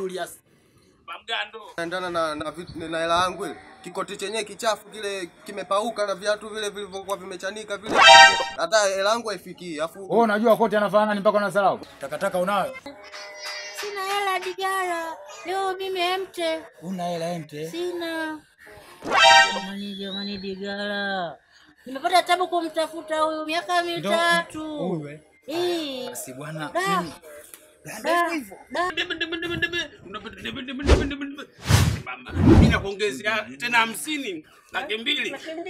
Julius. Mgando. Naendana na na vitu- na hela yangu ile. Kikoti chenyewe kichafu kile kimepauka na viatu vile vilivyokuwa vimechanika vile. Hata hela yangu haifikii. Afu Wewe unajua kote anafanana ni mpaka unasahau. Takataka unayo? Sina hela Digara, leo mimi emte, Una hela ente? sina. Jamani, jamani Digara, nimepata tabu kumtafuta huyu miaka mitatu. Uwe. Eh, Si bwana. da, da, da. Mimi nakuongezea tena hamsini laki mbili.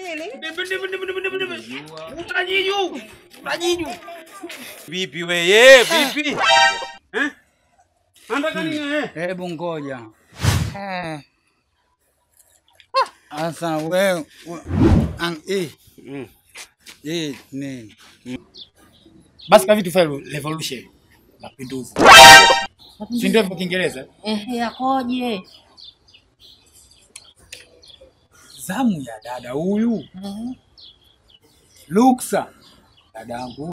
Utajiju. Utajiju. Vipi weye? Vipi? Eh? Nataka nini eh? Hebu ngoja. Eh. Asa wewe ang eh Mm. eh ni. Basi kavi tufanye revolution. Mapinduzi. Si ndio kwa Kiingereza? Ehe, akoje? Zamu ya dada huyu. Mhm. Luksa. Dadangu.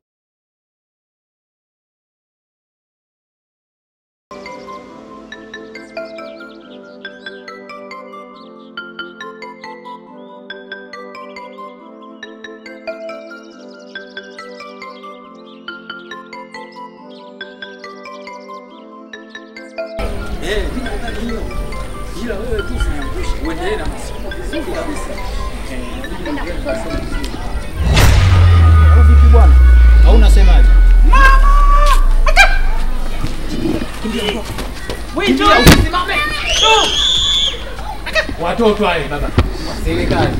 Eh, mimi nadhani hiyo. Ila wewe tu usiniangushe. Uendelee na masomo vizuri kabisa. Au vipi bwana? Au unasemaje? Watoto wale baba. Serikali.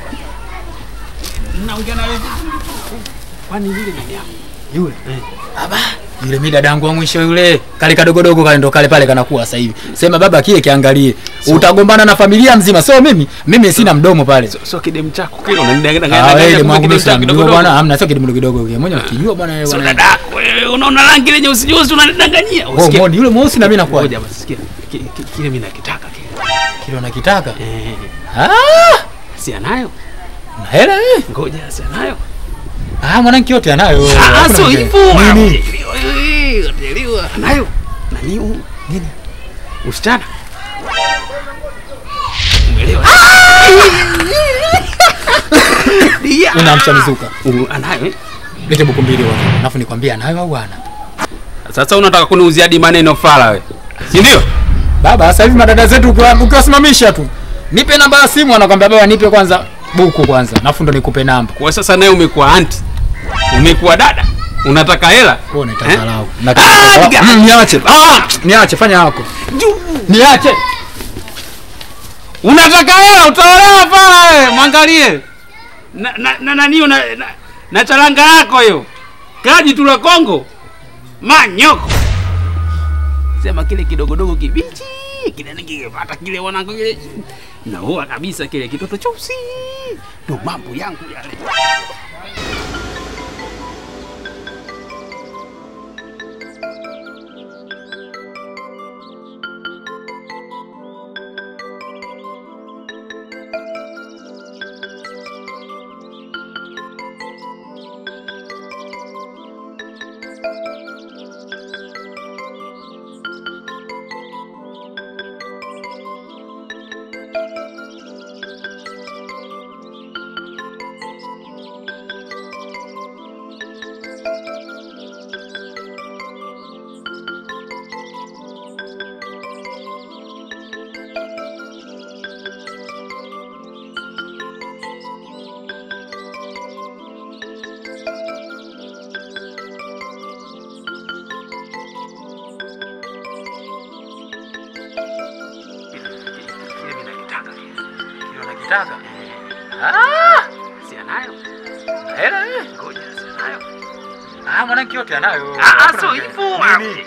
Naongea na wewe. Kwani yule nani yako? Yule. Aba. Yule mi dadangu wa mwisho yule kale kadogodogo kale ndo kale pale kanakuwa sasa hivi. Sema baba kile kiangalie. Utagombana na familia nzima. Sio mimi. Mimi sina mdomo pale. Sio kidemu chako kile unanidanganya Ah, wewe kumbe mwangu kidemu mimi chako sina kidogo bwana. dogo. Hamna sio kidogo kidogo kile. Mmoja nakijua bwana wewe Sio bwana. dadako wewe unaona rangi ile nyeusi nyeusi unanidanganyia. Oh, mbona yule mweusi na mimi nakuwa. Ngoja basi sikia. Ki- ki- Kile mimi nakitaka kile. Kile unakitaka? Eh. Ah! Si anayo? Na hela eh. Ngoja si anayo. Ah, mwanangu yote anayo. Ah, Hakuna sio mwingine. hivyo. Nini? Uteliwa. Anayo. Nani huyu? Nini? Usichana. Umeelewa? Dia. Unamcha mizuka. Uh, Anayo eh? Lete buku mbili wewe. Alafu nikwambie anayo au hana. Sasa unataka kuniuzia hadi maneno fala wewe. Si ndio? Baba, sasa hivi madada zetu ukiwa- ukiwasimamisha tu, nipe namba ya simu, anakwambia baba, nipe kwanza buku kwanza, alafu ndo nikupe namba. Kwa sasa naye umekuwa anti. Umekuwa dada. Unataka hela? Wewe unaitaka Eh? lau. Ah, diga. Mm, niache. Ah! Niache, fanya yako. Juu. Niache. Unataka hela utaolewa pala wewe, mwangalie. Na na na nani una na, na charanga yako hiyo. Kaji tu la Kongo. Manyoko. Sema kile kidogodogo kibichi, kile nikipata kile wanangu kile. Na huwa kabisa kile kitoto cheusi. Ndo mambo yangu yale. Kile mimi nakitaka kile. Kile unakitaka? Ah! Si anayo. Hela eh. Ngoja si anayo. Ah, mwanangu yote anayo. Ah, Hakuna sio mwingine. hivyo. Nini?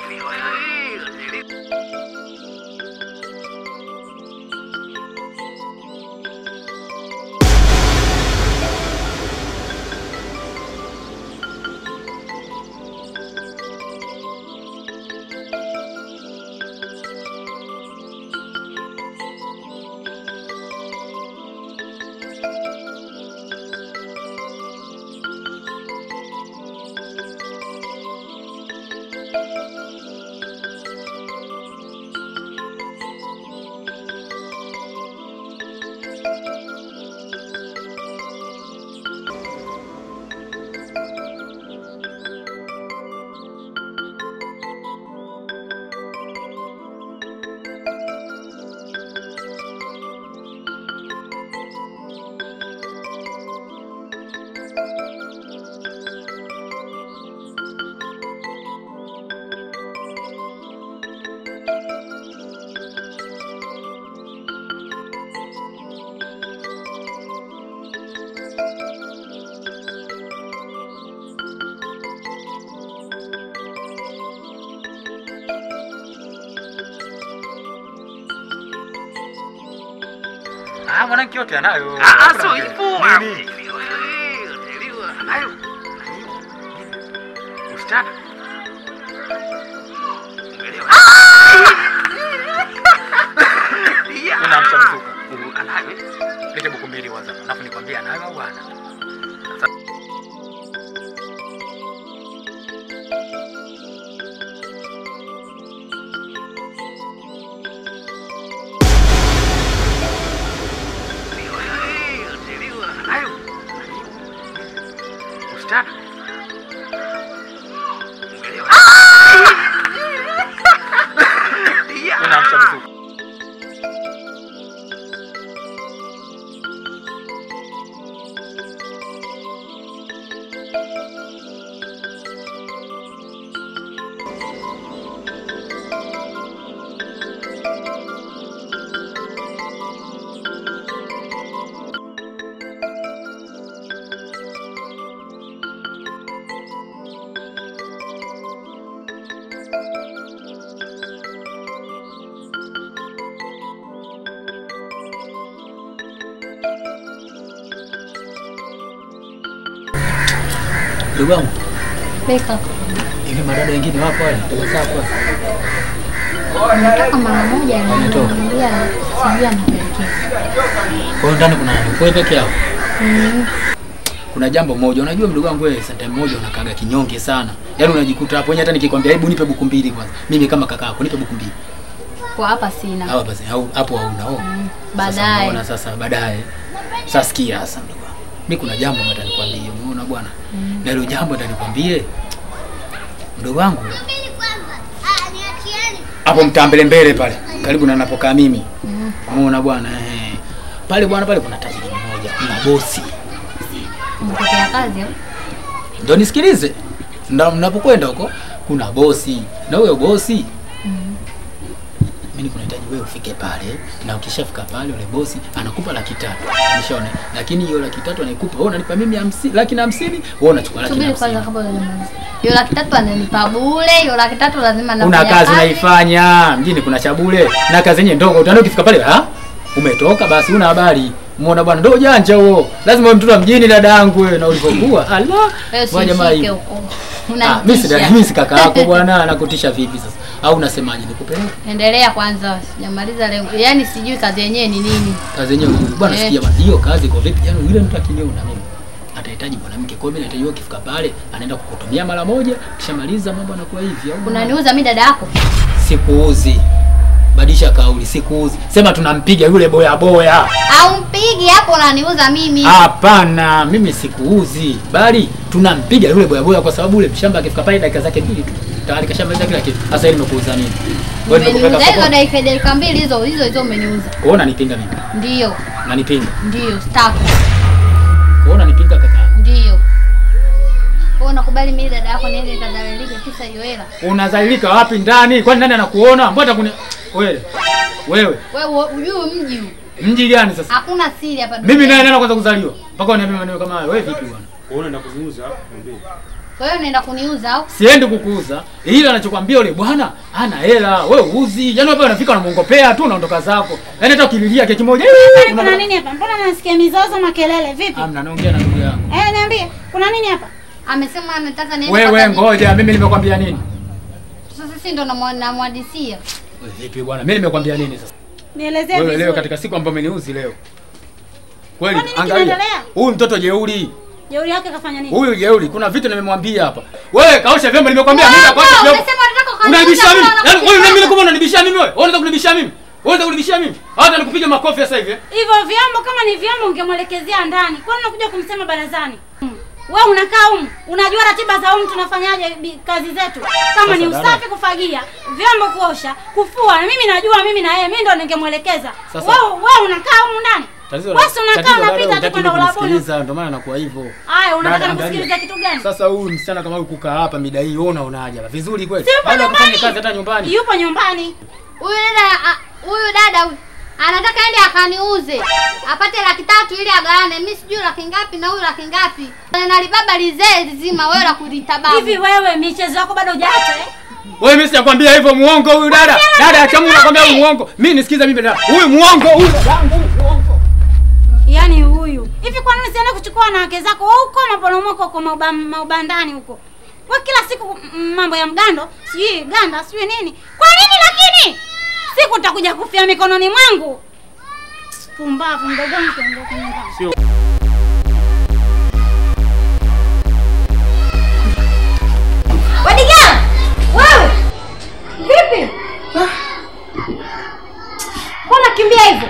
Ah, mwanangu yote anayo. Ah, ah, so hivyo. Nini? Anayo. Msichana. Mimi namcha mzuka. Anayo. Lete buku mbili kwanza. Alafu nikwambie anayo au hana. Anayo. Msichana. Mimi namcha mzuka. Ndugu wangu, Beka. hivi madada wengine wapo wale? Dada zako? Nataka mara moja Wametoka. niambia sijui anapelekea. Kwa hiyo ndani kuna nani? Kwa hiyo peke yao. Mm. Kuna jambo moja, unajua mdogo wangu wewe, sometime moja unakaga kinyonge sana. Yaani unajikuta hapo, hata nikikwambia hebu nipe buku mbili kwanza. Mimi kama kaka yako nipe buku mbili. Kwa hapa sina. Hawa basi au hapo hauna oh. Mm. Sasa Baadaye. unaona sasa baadaye. Sasa sikia sasa mdogo wangu. Mimi kuna jambo nataka nikwambie, umeona bwana? Na hilo jambo nataka nikwambie. Mdogo wangu hapo mtaa mbele mbele pale karibu na napokaa mimi. Umeona bwana eh. Pale bwana pale kuna tajiri mmoja, kuna bosi. Mpokea kazi au? Ndio nisikilize. Ndio mnapokwenda huko kuna bosi. Na huyo bosi mimi kunahitaji wewe ufike pale na ukishafika pale yule bosi anakupa laki tatu. Umeshaona? Lakini hiyo laki tatu anaikupa wewe unanipa mimi hamsini, laki na hamsini, wewe unachukua laki na Subiri kwanza hamsini. kabla hujamaliza. Hiyo laki tatu ananipa bure, hiyo laki tatu lazima Una nafanya kazi unaifanya, mjini kuna chabule na kazi yenyewe ndogo. Utaenda ukifika pale, ha? Umetoka basi una habari. Muona bwana ndio janja huo. Lazima uwe mtoto wa mjini dada yangu wewe na ulivyokuwa. Allah. Wewe Bwana jamaa usishike hivi. huko. Ah, mimi si dada, Unanitisha. mimi si kaka yako bwana, anakutisha vipi sasa? Au unasemaje nikupeleke? Endelea kwanza, sijamaliza lengo. Yaani sijui kazi yenyewe ni nini. Kazi yenyewe bwana, Eh. sikia bwana, hiyo kazi iko vipi? Yaani yule mtu akiniona mimi atahitaji mwanamke. Kwa hiyo mimi nahitaji wewe ukifika pale anaenda kukutumia mara moja, kishamaliza mambo yanakuwa hivi au Unaniuza mimi dada yako? sikuuzi. Badilisha kauli, sikuuzi. Sema tunampiga yule boya boya. Au mpigi hapo unaniuza mimi? Hapana, mimi sikuuzi, bali tunampiga yule boya boya kwa sababu yule mshamba akifika pale dakika zake mbili tu tayari kashamaliza kila kitu. Sasa hivi nimekuuza nini? Wewe Umeniuza nimekupeleka hizo sokoni. dakika dakika mbili hizo hizo hizo umeniuza. Wewe unanipinga mimi. Ndio, Unanipinga. ndio, staki. Wewe unanipinga kaka. Ndio. Wewe unakubali mimi dada yako niende nikadhalilike kisa hiyo hela? Unadhalilika wapi ndani? Kwani nani anakuona? Mbona kuni wewe? Wewe, Wewe ujue mji huu. mji gani sasa? Hakuna siri hapa Mimi duniani. naye nani kwanza kuzaliwa? Mpaka uniambie maneno kama hayo. Wewe vipi bwana? Unaenda kuziuza mwambie. Kwa hiyo unaenda kuniuza au? Siendi kukuuza. Ila anachokwambia yule bwana hana hela. Wewe uzi. Yaani wewe unafika unamuongopea tu unaondoka zako. Yaani hata ukililia keki moja. Kuna una- nini hapa? Mbona nasikia mizozo makelele? Vipi? Amna naongea na ndugu yangu. Eh, niambie. Kuna nini hapa? Amesema anataka niende Wewe kwa tajiri. ngoja, mimi nimekwambia nini? Sasa sisi ndo namwa- namwadisia. Wewe vipi bwana? Mimi nimekwambia nini sasa? Nielezee Wewe vizuri. leo katika siku ambayo umeniuzi leo. Kweli, Kwani nini angalia. kinaendelea? Huyu mtoto jeuri. Jeuri yake kafanya nini? Huyu jeuri, kuna vitu nimemwambia hapa. Wewe kaosha vyombo nimekwambia mimi Wewe, kaosha vyombo. umesema unataka ukaniuza, Unanibishia mimi? mbona Yaani wewe unakuja mimi kama unanibishia mimi wewe? Wewe unataka kunibishia mimi? Wewe unataka kunibishia mimi? Hata nikupiga makofi sasa hivi. eh? Hivyo vyombo kama ni vyombo ungemwelekezea ndani. Kwani unakuja kumsema barazani? Hmm. Wewe unakaa humu, unajua ratiba za humu tunafanyaje bi- kazi zetu. Kama Sasa ni dada. usafi, kufagia, vyombo kuosha, kufua. Mimi najua mimi na yeye, mimi ndo ningemwelekeza. Sasa- Wewe wewe unakaa humu ndani. Tatizo Wewe si unakaa tatizo dada, unapita tu hutaki kwenda ulabuni. kunisikiliza, ndio maana nakuwa hivyo. Haya, unataka Dada, nikusikilize angalia. kitu gani? Sasa huyu msichana kama huyu kukaa hapa mida hii, wewe unaonaje hapa? Vizuri kweli? Si yupo Baada ya kufanya nyumbani. kazi hata nyumbani. Yupo nyumbani. Huyu dada a- huyu dada huyu, anataka ende akaniuze apate laki tatu ili agawane. Mimi sijui laki ngapi na huyu laki ngapi. Nalibaba lizee zima, wewe la kulitababu. Hivi wewe michezo yako bado hujaacha eh? Wewe mimi sijakwambia hivyo muongo huyu dada. Dada acha Mungu nakwambia huyu muongo. Mimi nisikiza mimi dada. Huyu muongo huyu dada yangu huyu muongo. kwa nini siende kuchukua wanawake zako wewe huko maporomoko huko mauba- maubandani huko? Wewe kila siku mm, mambo ya mgando, sijui ganda, sijui nini. Kwa nini lakini? Siku utakuja kufia mikononi mwangu. Pumbavu mdogo wangu ondoka nyumbani. Sio Wadiga! Wewe! Vipi? Mbona kimbia hivyo?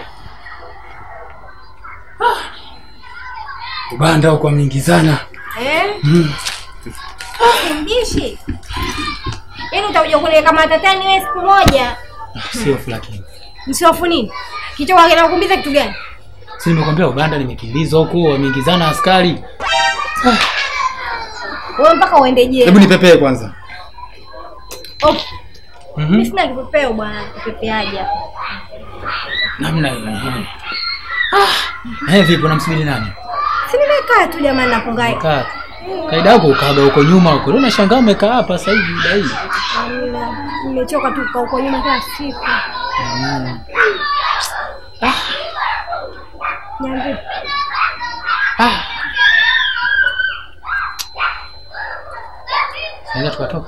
Ubanda huko ameingizana. Eh? Mbishi. Yaani utakuja kuniweka matatani wewe siku moja. Sio lakini. Msiofu nini? Kichwa kinakukumbiza kitu gani? Si nimekwambia Ubanda nimekimbizwa huko, wameingizana askari. Wewe mpaka uende je? Hebu nipepee kwanza. Oh, Mhm. mimi sina kipepeo bwana, kipepeaje hapa. Namna hiyo. ehe. Ah, eh vipi unamsubiri nani? Si nimekaa tu jamani napungai. Kaa. Kaida yako ukaga huko nyuma huko. Leo unashangaa umekaa hapa sasa hivi dai. Amina. Nimechoka tu kukaa huko nyuma kila siku. Mm. Niambie. Ah. Naweza tukatoka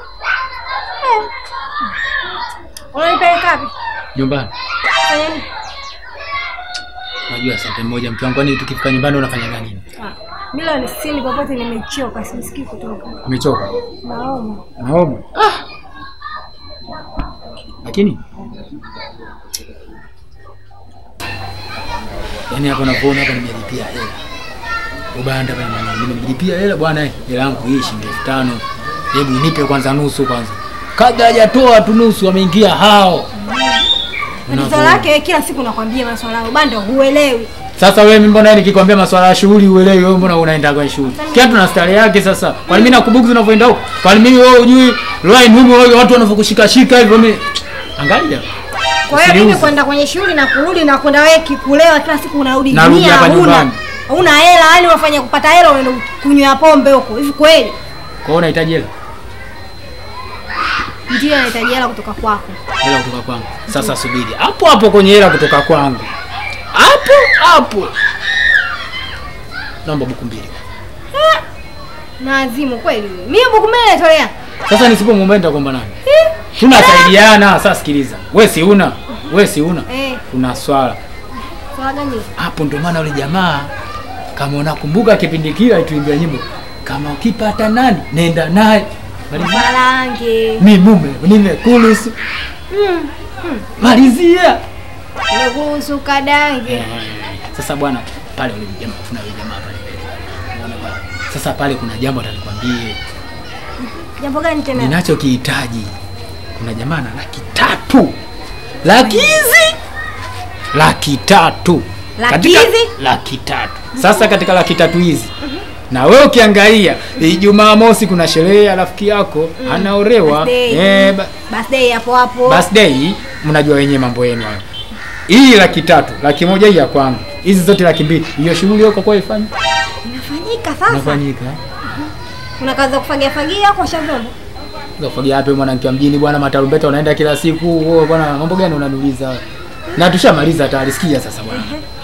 Unanipeleka wapi? nyumbani. Fanya nini? Unajua asante mmoja mke wangu, kwani tukifika nyumbani unafanya nini? Ah, Mimi leo nisini popote nimechoka, sisikii kutoka. Umechoka? Naoma. Naomba. Ah. Lakini yaani hapa napoona hapa nimelipia hela. Ubanda bwana mimi nimelipia hela bwana eh, hela yangu hii shilingi elfu tano. Hebu nipe kwanza nusu kwanza. Kabla hajatoa tu nusu wameingia hao. Tatizo Unavyoona. lake kila siku nakwambia maswala ya ubanda huelewi. Sasa wewe mimi mbona nikikwambia maswala ya shughuli uelewi wewe mbona unaenda kwa shughuli? Kila tuna stare yake sasa. Kwani mimi nakubuku unavyoenda huko? Kwani mimi wewe hujui line huko wewe watu wanavyokushika shika hivyo mimi angalia. Kwa hiyo mimi Usiniuze. kwenda kwenye shughuli na kurudi na kwenda wewe kikulewa kila siku unarudi Narudi dunia hapa huna. nyumbani. Huna hela, yani unafanya kupata hela unaenda kunywa pombe huko. Hivi kweli? Kwa hiyo unahitaji hela? Ndio nahitaji hela kutoka kwako. Hela kutoka kwangu. Sasa subiri. Hapo hapo kwenye hela kutoka kwangu. Hapo hapo. Naomba buku mbili. Na azimu kweli wewe. Mimi buku mbili natolea. Sasa nisipomwomba nitakwamba nani? Tunasaidiana. Sasa sikiliza. Wewe si una. Wewe si una. Eh, Kuna swala. swala gani? hapo ndo maana yule jamaa kama unakumbuka kipindi kile alituimbia nyimbo kama ukipata nani nenda naye Malizia. Marange. mi mume nimekuruhusu Mm. malizia Nimekuhusu kadange. sasa bwana pale yule jamaa kuna yule jamaa pale Unaona pale? sasa pale kuna jambo atanikwambie Jambo gani tena? ninachokihitaji kuna jamaa na laki tatu laki hizi laki tatu Laki Katika- hizi? laki tatu sasa katika laki tatu hizi na wewe ukiangalia ijumaa mosi kuna sherehe ya rafiki yako anaorewa Birthday. eh, ba- Birthday hapo hapo. birthday mnajua wenyewe mambo yenu hayo hii laki tatu laki moja hii ya kwangu hizi zote laki mbili hiyo shughuli yako kwa ifanye Inafanyika sasa. inafanyika Kuna kazi za kufagia fagia kwa shavombo. Ukafagia wapi mwanamke wa mjini bwana, matarumbeta unaenda kila siku. Wewe bwana, mambo gani unaniuliza? Na tushamaliza tayari, sikia sasa bwana.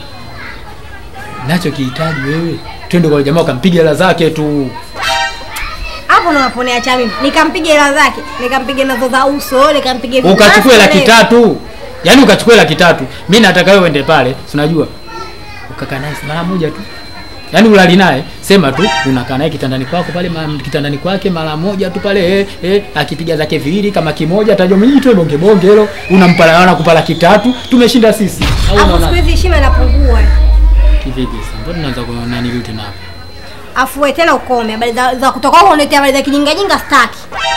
Nachokihitaji wewe, twende kwa jamaa ukampiga hela zake tu. Hapo ndo naponea cha mimi. Nikampiga hela zake, nikampiga nazo za uso, nikampiga vitu Ukachukue basi laki leo. tatu. Yaani ukachukue laki tatu. Mimi nataka wewe uende pale, si unajua? Ukakaa naye mara moja tu. Yaani ulali naye, sema tu unakaa naye kitandani kwako pale ma- kitandani kwake mara moja tu pale eh, eh akipiga zake viwili kama kimoja atajua mimi tu bonge bonge hilo unampa anakupa laki tatu tumeshinda sisi. Au Hapo siku unaona? hizi heshima inapungua. Kivipi sasa? Mbona tunaanza kuona nani vitu tena hapo? Afu wewe tena ukome habari za, za kutoka huko unaletea habari za kijinga jinga staki.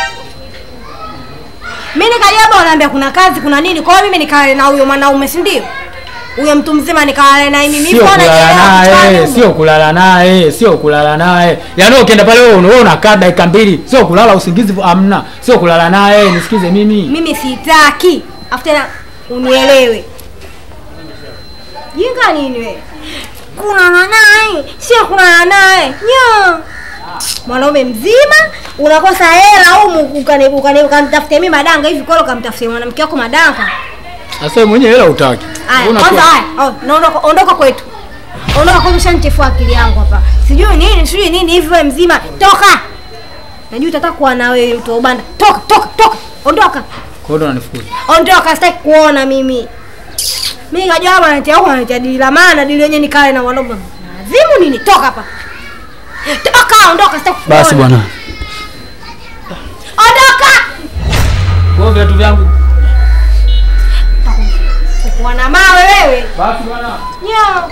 Mimi nikaja hapa wanaambia kuna kazi kuna nini. Kwa hiyo mimi nikale na huyo mwanaume si ndio? Huyo mtu mzima nikale naye mimi Sio mbona kulala nielewa naye, kichwani sio kulala naye, sio kulala naye. Yaani ukienda pale wewe unaona unakaa dakika mbili, sio kulala usingizi amna, sio kulala naye, nisikize mimi. mimi sitaki. Afu tena unielewe. Jinga nini wewe? Kulala naye, sio kulala naye. Nyo. Mwanaume mzima unakosa hela au ukani ukani ukanitafutia mimi madanga hivi kwa ukamtafutia mwanamke wako madanga. Sasa wewe mwenyewe hela utaki. Aya, Unakuwa- kwanza haya, oh, naondoka ondoka kwetu. Ondoka kwa mshanichefua akili yangu hapa. Sijui nini, sijui nini hivi wewe mzima. Toka. Najua utataka kuwa na wewe mtu wa ubanda. Toka, toka, toka. Ondoka. Kwa hiyo ndo unanifukuza. Ondoka, sitaki kuona mimi. Mimi ngajua hapa anatia huko anatia dili la maana, dili yenyewe nikae na wanaume. Azimu nini? Toka hapa. Toka, ondoka, sitaki kuona. Basi bwana. Ondoka. Kwa hiyo viatu vyangu. Kuwa na mawe wewe. Basi bwana. Nyao.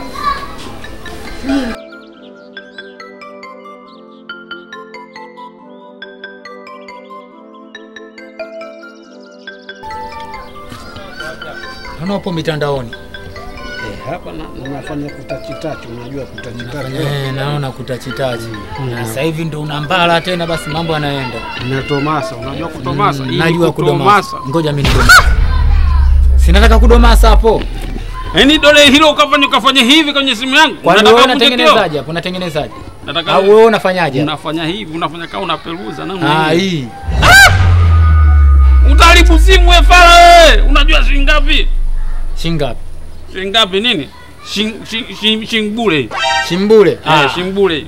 Naona upo mitandaoni. Eh, hapa na- nafanya kutachitachi, unajua kutachitachi. Eh, naona kutachitachi. Na sasa hivi ndo unambala tena basi mambo yanaenda. Natomasa, unajua kutomasa? Mm, Hii Najua kudomasa. kutomasa. Ngoja mimi nidomasa. Sinataka kudomasa hapo. Yaani dole hilo ukafanya ukafanya hivi kwenye simu yangu. Kwani Unataka wewe uvunje kioo? unatengenezaje hapo? Unatengenezaje? Nataka Au wewe unafanyaje? unafanya hivi, unafanya kama unaperuza na Ah, hii. Utaharibu simu wewe fala wewe. Unajua shilingi ngapi? Shingapi? Shilingi ngapi nini? Shing shing shing shing bure. Shimbule. Eh, Ah, shing bure.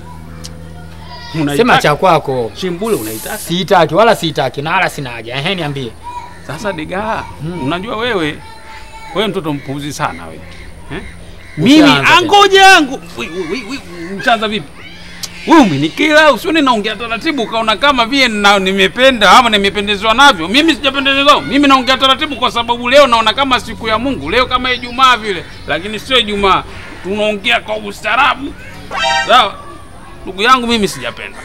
sema cha kwako. shing bure unaitaka. Siitaki wala siitaki na wala sina haja. Ehe, niambie. Sasa diga, unajua wewe wewe mtoto mpuuzi sana wewe. Eh? Mimi Ushaanza tena. angoja yangu. Wi- wi- wi- wi- Mshaanza vipi? Wewe umenikila, usione naongea taratibu ukaona kama vile na nimependa ama nimependezwa navyo. Mimi sijapendezwa. Mimi naongea taratibu kwa sababu leo naona kama siku ya Mungu, leo kama Ijumaa vile, lakini sio Ijumaa. Tunaongea kwa ustaarabu. Sawa? Ndugu yangu mimi sijapenda.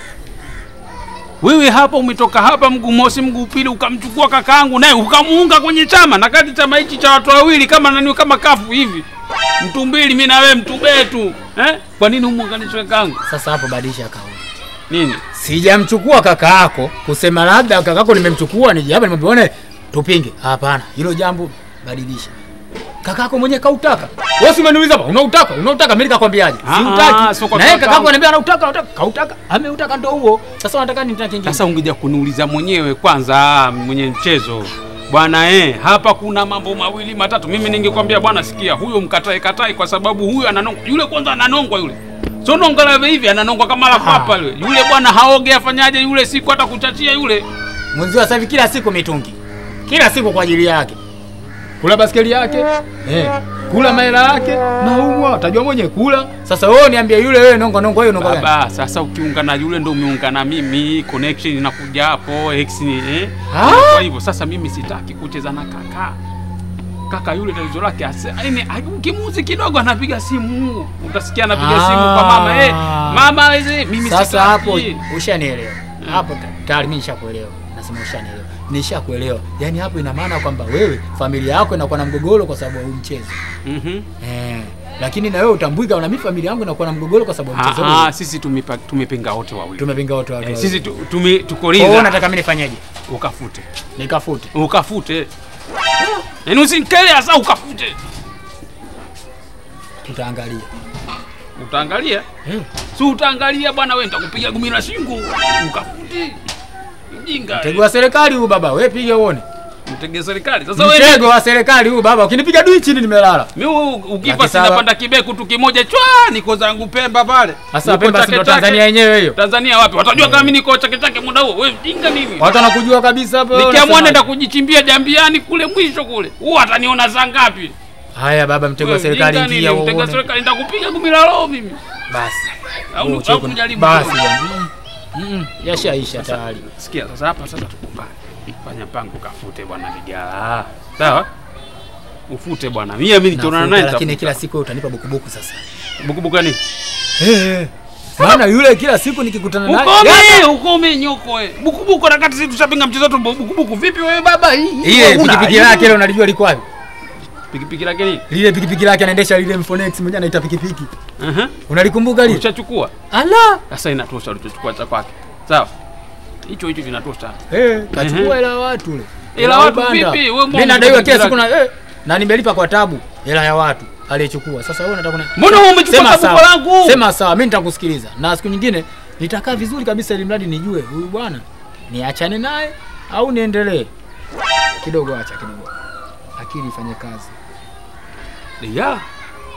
Wewe hapa umetoka hapa mguu mosi mguu pili ukamchukua kakaangu naye ukamuunga kwenye chama na kati chama hichi cha watu wawili kama nani kama kafu hivi. Mtu mbili mimi na wewe mtu betu. Eh? Kwa nini umuunganishe kakaangu? Sasa hapo badilisha kauli. Nini? Sijamchukua kaka yako kusema labda kaka yako nimemchukua nije hapa nimwambie tupinge. Hapana, hilo jambo badilisha. Kaka yako mwenyewe kautaka. Wewe si umeniuliza hapa, unautaka? Unautaka mimi nikakwambiaje? Ah, ah, Siutaki. sio kwa Na yeye kaka kaka yako yangu. ananiambia anautaka, anautaka. Kautaka. Ameutaka ndo huo. Sasa unataka nini tena kingine? Sasa ungekuja kuniuliza mwenyewe kwanza mwenye mchezo. Bwana eh, hapa kuna mambo mawili matatu. Mimi ningekwambia bwana, sikia, huyo mkatae katai kwa sababu huyo ananongwa. Yule kwanza ananongwa yule. Sio nonga la hivi ananongwa kama la papa yule. Yule bwana haoge afanyaje yule siku hata kuchachia yule. Mwenzio sasa hivi kila siku mitungi. Kila siku kwa ajili yake. Kula baskeli yake. Eh. Kula mahela yake. Naumwa, utajua mwenyewe kula. Sasa wewe niambie yule wewe nongo nongo hiyo nongo gani? Baba, sasa ukiunga na yule ndo umeunga na mimi, connection inakuja hapo, X ni eh. Ah? Kwa hivyo sasa mimi sitaki kucheza na kaka. Kaka yule tatizo lake ase- yaani ukimuzi kidogo anapiga simu. Utasikia anapiga Ah. simu kwa mama eh, mama hizi mimi Sasa sitaki. hapo ushanielewa. Hapo ta- tayari mimi nishakuelewa. Nasema ushanielewa. Nishakuelewa. Yaani hapo ina maana kwamba wewe familia yako inakuwa na mgogoro kwa sababu ya huu mchezo. Mhm. Eh. Lakini na wewe utambwika na mimi familia yangu inakuwa na mgogoro kwa sababu ya mchezo Ah, ah, huu. sisi tumepa- tumepinga wote wawili. Tumepinga wote watu. Eh, wawili. sisi tu, tume tuko Kwa hiyo ridha. unataka mimi nifanyeje? Ukafute. Nikafute. Ukafute. Yaani usinikele sasa ukafute. Tutaangalia. Utaangalia? Eh. Si utaangalia bwana, wewe nitakupiga gumi la shingo. Ukafuti. Mjinga. Mtego wa serikali huu baba, wewe piga uone. Mtege serikali. Sasa wewe Mtego wa serikali huu baba, ukinipiga dui chini nimelala. mimi ukifa Laki saba. sinapanda kibeku tu kimoja chwa niko zangu Pemba pale. Sasa Niko Pemba si Chake ndo Chake. Tanzania yenyewe hiyo. Tanzania wapi? Watajua kama mimi niko chake chake muda huo. Wewe mjinga nini? Watu wanakujua kabisa hapo. wewe Nikiamua unasemaje? nenda kujichimbia jambiani kule mwisho kule. Huo ataniona saa ngapi? Haya baba, mtego wa Wewe serikali mjinga ingia nini? Mtega uone. serikali nitakupiga gumi la roho mimi. Basi. Au Wewe au ucheko- kujaribu. Basi. kidogo. bwana. Mm, mm, Yashaisha tayari. Sikia sasa hapa sasa tukumbane. Fanya mpango kafute bwana Ligala. Sawa? Ufute bwana. Mimi mimi nikiona Nafuta, naye lakini nitafuta. kila siku wewe utanipa bukubuku sasa. bukubuku gani? Eh. Maana yule kila siku nikikutana naye Ukome, ukome nyoko eh. Bukubuku na kati sisi tushapinga mchezo wetu bukubuku. Vipi wewe baba hii? ile Una- pikipiki lake ile unalijua liko wapi? Pikipiki lake ni? Lile pikipiki lake anaendesha lile Mfonex mmoja anaita pikipiki. Aha. Unalikumbuka lile? Ushachukua. Ala. Sasa inatosha ulichochukua cha kwake. Sawa? Hicho hicho vinatosha. Eh, kachukua Ehe. hela ya watu ule. Hela ya watu vipi? Wewe mbona Mimi nadaiwa kila unataka siku na eh, na nimelipa kwa tabu hela ya watu aliyechukua. Sasa wewe unataka kuna Mbona wewe umechukua Sema kabuko sawa. langu? Sema sawa, mimi nitakusikiliza. Na siku nyingine nitakaa vizuri kabisa ili mradi nijue huyu bwana niachane naye au niendelee. Kidogo acha kidogo. Akili ifanye kazi. Ya.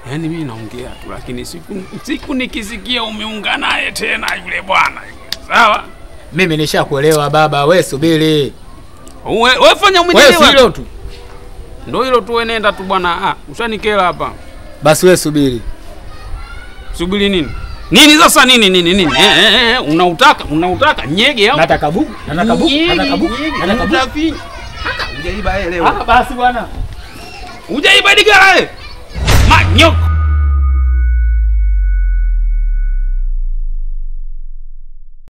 Yaani mimi naongea tu, lakini siku siku nikisikia umeungana naye tena yule bwana sawa, Mimi nishakuelewa baba, we subiri. we, we fanya Wewe umenielewa. si hilo tu. Ndio hilo tu, we nenda tu bwana. Ah, ushanikela hapa. Basi we subiri. Subiri nini nini sasa nini nini nini eh, eh, eh, unautaka unautaka nyege au Nataka buku, nataka buku, Nyege, nataka buku, nyege, nataka buku. utafi- Haka, hujaiba yeye leo Ah, basi bwana. hujaiba digara eh manyoko